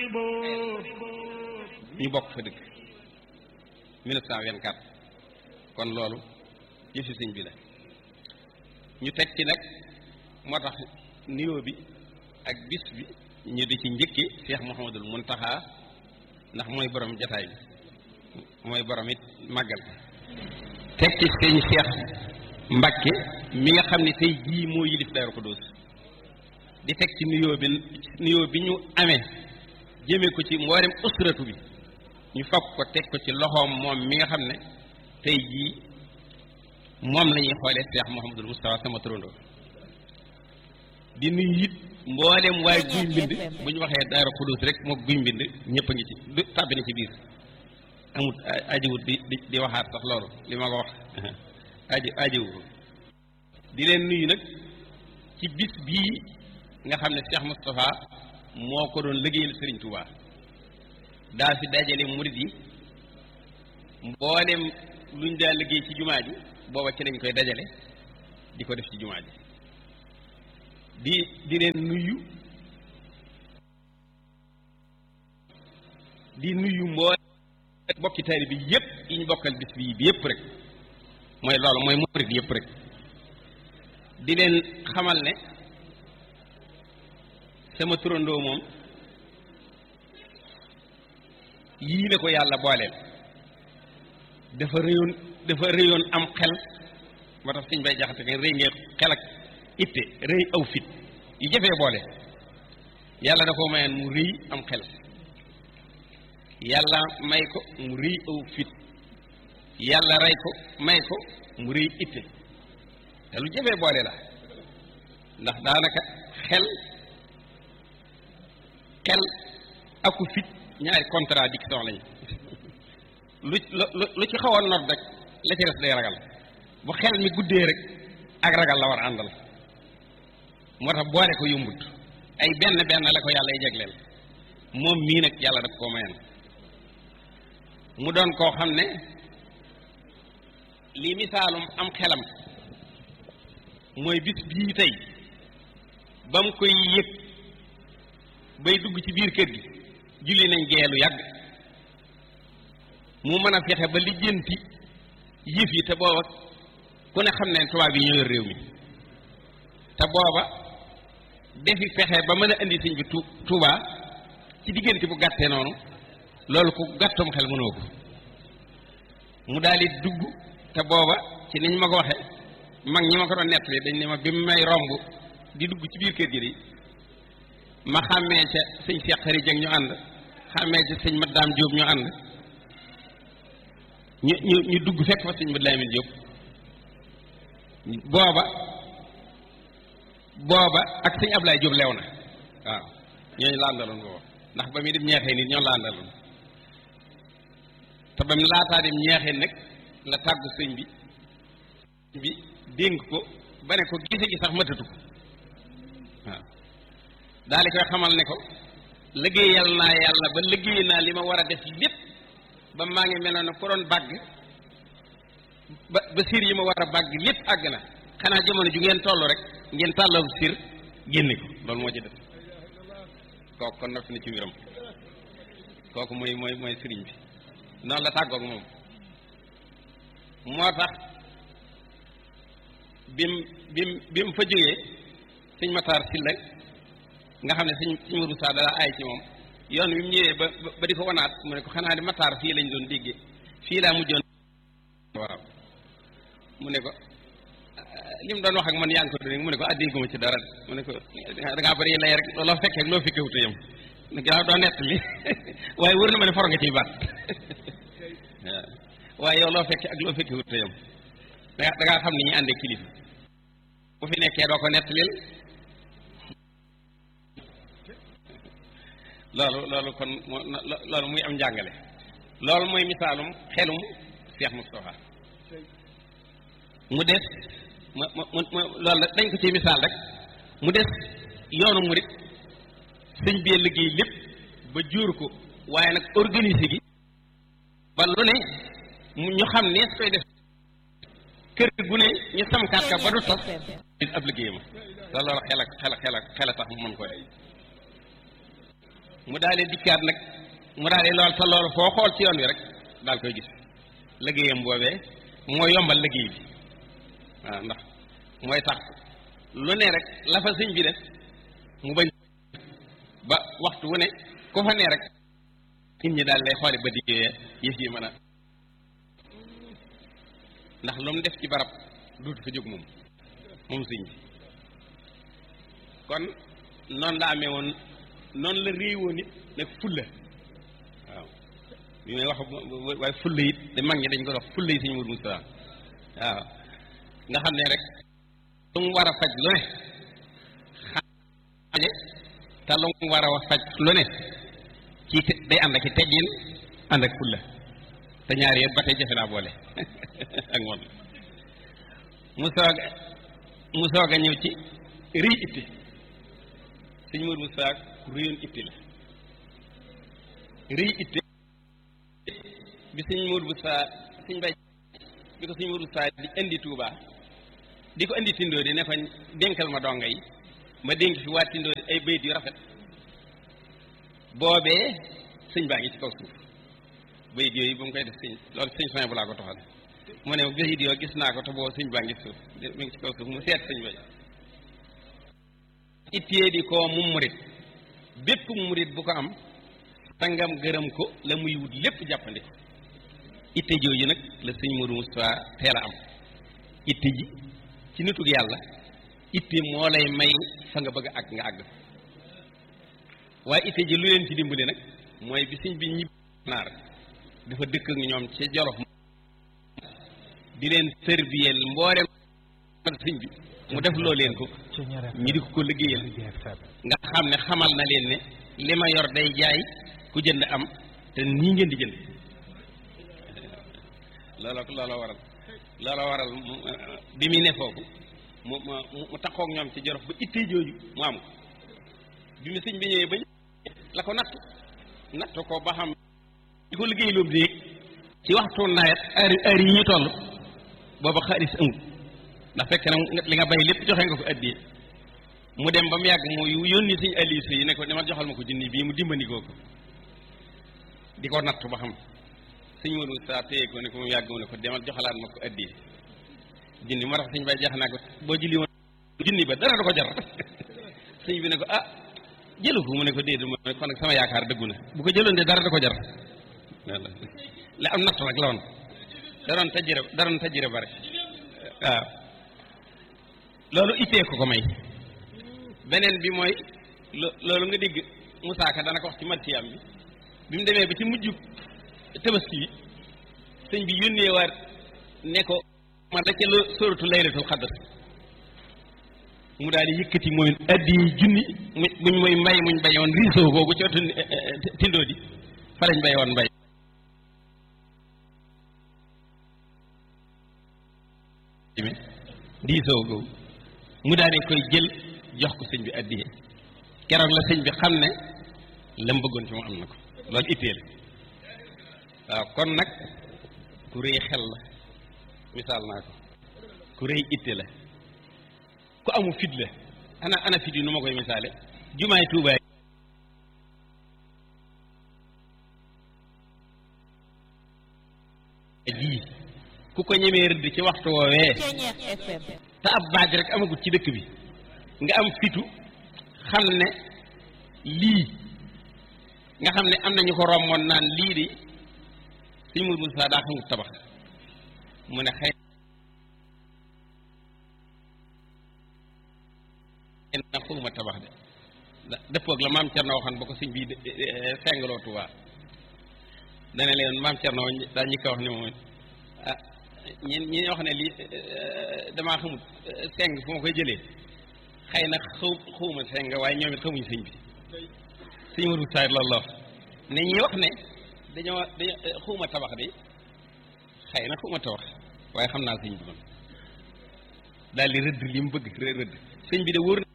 ñu bokk fa dëkk 1924 kon loolu yëfi sëñ bi la ñu teg ci nag moo tax nuyoo bi ak bis bi ñu di ci njëkke Cheikh Mouhamadul Muntaxa ndax mooy borom jataay bi mooy borom it màggal teg ci sëñ Cheikh Mbakke mi nga xam ne tey jii moo yilif Daaru Xudoos di teg ci nuyoo bi nuyoo bi ñu amee jëmee ko ci mboolem usratu bi ñu fab ko teg ko ci loxoom moom mi nga xam ne tey jii moom la ñuy xoolee Cheikh Mouhamadul Moustapha sama turandoo di nuyu it mboolem waaye guy mbind bu ñu waxee Daaru Xudoos rek moo guy mbind ñëpp a ngi ci du tàbbi na ci biir amut ajiwut di di di waxaat sax loolu li ma ko wax aji ajiwut di leen nuyu nag ci bis bii nga xam ne Cheikh Moustapha moo ko doon liggéeyal Serigne Touba daa fi dajale murid yi mboolem luñ daa liggéey ci jumaa ji booba ci lañ koy dajale di ko def ci jumaa ji di di leen nuyu di nuyu mboolem bokki taali bi yépp yi ñu bokkal bis bii bi yépp rek mooy loolu mooy murid yépp rek di leen xamal ne sama turandoo moom yii la ko yàlla booleel dafa rëyoon dafa rëyoon am xel moo tax suñ bay jaxate nga rëy ngeen xel ak itte rëy aw fit yu jafee boole yàlla da ko mayeen mu rëy am xel yàlla may ko mu rëy aw fit yàlla rey ko may ko mu rëy itte te lu jafee boole la ndax daanaka xel xel aku fit ñaari contradiction lañu lu lu lu ci xaw a not rek la ci des day ragal bu xel mi guddee rek ak ragal la war a àndal moo tax boole ko yombut ay benn benn la ko yàlla y jegleel moom mii nag yàlla daf koo mayan mu doon koo xam ne lii misaalum am xelam mooy bis bii tey ba mu koy yëg bay dugg ci biir kër gi julli nañ geelu yàgg mu mën a fexe ba lijjanti yëf yi te booba ku ne xam ne tubaab yi ñoo yor réew mi te booba defi fexe ba mën a indi sëñ bi tu Tuubaa ci diggante bu gàttee noonu loolu ku gàttum xel mënoo ko mu daal di dugg te booba ci niñ ma ko waxe mag ñi ma ko doon nettali dañ ne ma bi mu may romb di dugg ci biir kër gi di ma xàmmee ca sëñ Cheikh Xari Jëng ñu ànd xàmmee ca sëñ Madame Diop ñu ànd ñu ñu ñu dugg fekk fa sëñ Madame Diop booba booba ak sëñ Ablaye Diop lew na waaw ñooñu la àndaloon booba ndax ba muy dem ñeexee nit ñoo la àndaloon te ba mu laataa dem ñeexee nag la tàggu sëñ bi bi dénk ko ba ne ko gise gi sax matatu ko waaw daal di koy xamal ne ko liggéeyal naa yàlla ba liggéey naa li ma war a def lépp ba maa ngi mel ne ko doon bàgg ba ba siir yi ma war a bàgg lépp àgg na xanaa jamono ju ngeen toll rek ngeen tàllaw siir génne ko loolu moo ci def kooku kon noppi na ci mbiram kooku mooy mooy mooy sëriñ bi noonu la tàggoog moom moo tax bim bim bi mu fa jógee sëñ Matar Sylla nga xam ne sëñ sëñ Modou Sa dala aay ci moom yoon wi mu ñëwee ba ba di ko wanaat mu ne ko xanaa di Matar fii lañ doon déggee fii laa mujjoon waaw mu ne ko li mu doon wax ak man yaa ngi ko doon mu ne ko ah dégguma ci dara mu ne ko da ngaa bëri lay rek loo fekkee ak loo fekkee wuute yam ginnaaw doo nett li waaye wër na ma ne for nga ciy baat waaye yow loo fekkee ak loo fekkee wuute yam da da ngaa xam ni ñuy àndee kilifa bu fi nekkee doo ko nettalil loolu loolu kon loolu muy am njàngale loolu mooy misaalum xelum Cheikh Moustapha mu des mu mu mu loolu dañ ko ci misaal rek mu des yoonu murit sëñ bee liggéey lépp ba jur ko waaye nag organise gi ba lu ne ñu xam ne su koy def kër gu ne ñu samkaat ka ba du tas ab liggéeyam te loolu xel ak xel ak xel ak xel a tax mu mën ko def mu daal di dikkaat nag mu daal di lool te loolu foo xool ci yoon wi rek daal koy gis liggéeyam boobee mooy yombal liggéey bi waaw ndax mooy tax lu ne rek la fa sëñ bi def mu bañ ba waxtu wu ne ku fa ne rek nit ñi daal lay xooli ba diggee yëf yi mën a ndax lu mu def ci barab duutu fa jóg moom moom sëñ bi kon noonu la amee woon noonu la réewoo nit nag fulla waaw bi may wax waaye fulla it da mag ñi dañ ko wax fulla yi sëñ Mourou Moustapha waaw nga xam ne rek lu mu war a faj lu ne xaje te lu mu war a wax faj lu ne ci day ànd ak ci teggin ànd ak fulla te ñaar yëpp ba tey jafe naa boole ak moom mu soog mu soog a ñëw ci rëy itti sëñ Mourou Moustapha ku rëyoon itti la rëy itti bi sëñ Mourou Moustapha sëñ bay bi ko sëñ Mourou Moustapha di indi Touba di ko indi tindoo di ne ko dénkal ma donga yi ma dénk fi waa tindoo di ay bayit yu rafet boobee sëñ baa ngi ci kaw suuf bayit yooyu ba mu koy def sëñ loolu sëñ soin bu laa ko toxal mu ne bayit yoo gis naa ko te boobu sëñ baa ngi ci suuf mi ngi ci kaw suuf mu seet sëñ bay ittee di koo mu murit bépp murit bu ko am sangam gërëm ko la muy wut lépp jàppandi ko itte jooju nag la sëñ Modou Moustapha teel a am itte ji ci nitug yàlla itte moo lay may fa nga bëgg a àgg nga àgg waaye itte ji lu leen ci dimbali nag mooy bi sëñ bi ñibbi naar dafa dëkk ak ñoom ci Jolof di leen tërbiyeel mboolem sëñ bi mu def loo leen ko ñi di ko ko liggéeyal nga xam ne xamal na leen ne li ma yor day jaay ku jënd am te nii ngeen di jënd loola loola waral loola waral bi muy ne foofu mu mu mu taxoog ñoom ci Jolof ba ittee jooju mu am ko bi mu sëñ bi ñëwee bañ la ko natt natt ko ba xam di ko liggéey loolu déeg ci waxtu nawet heure heure yi ñu toll booba xaalis amul ndax fekk na li nga bay lépp joxe nga ko addiye mu dem ba mu yàgg mu yónni suñu allié yi ne ko dama joxal ma ko junni bii mu dimbandikoo ko di ko natt ba xam suñ Modou Moustapha téye ko ne ko mu yàgg mu ne ko demal joxalaat ma ko addiye junni moo tax suñ bay jax naa ko boo julli woon junni ba dara du ko jar suñ bi ne ko ah jëlu ko mu ne ko déedéet mu ne kon nag sama yaakaar dëggu na bu ko jëloon de dara du ko jar la am natt nag la woon da doon tajjire da doon tajjire bare waaw loolu ittee ko ko may beneen bi mooy loolu nga dégg Moussa Ka dana ko wax ci martiyam bi bi mu demee ba ci mujj tabaski bi sëñ bi yónnee waat ne ko man da ca la sóoratu laylatul xadr mu daal di yëkkati mooy addi junni muñ mooy mbay muñ bayoon riisoo googu ci wetu tindoo di fa lañ bayoon mbay diisoo googu mu daal di koy jël jox ko sëñ bi addiye keroog la sëñ bi xam ne la mu bëggoon ci mu am na ko loolu ittee la waaw kon nag ku rëy xel la misaal naa ko ku rëy itte la ku amu fit la ana ana fit yi nu ma koy misaale jumaay tuubaay ji ku ko ñemee rëdd ci waxtu woowee te ab baaj rek amagut ci dëkk bi nga am fitu xam ne lii nga xam ne am na ñu ko romboon naan lii di suñ mur Moussa daa xamut tabax mu ne xëy na xawma tabax de dëppoog la maam Cerno waxoon ba ko suñ bii fengaloo Tuubaa dana leen maam Cerno daa ñi ko wax ne moom ah ñi ñi wax ne lii damaa xamut seng fu ma koy jëlee xëy na xaw xawma seng waaye ñoom it xamuñ sëñ bi suñ mur Moussa loolu la wax ne ñi wax ne dañoo dañoo xawma tabax de xëy na xawma tabax waaye xam naa sëñ bi man daal di rëdd li mu bëgg rëdd sëñ bi de wóor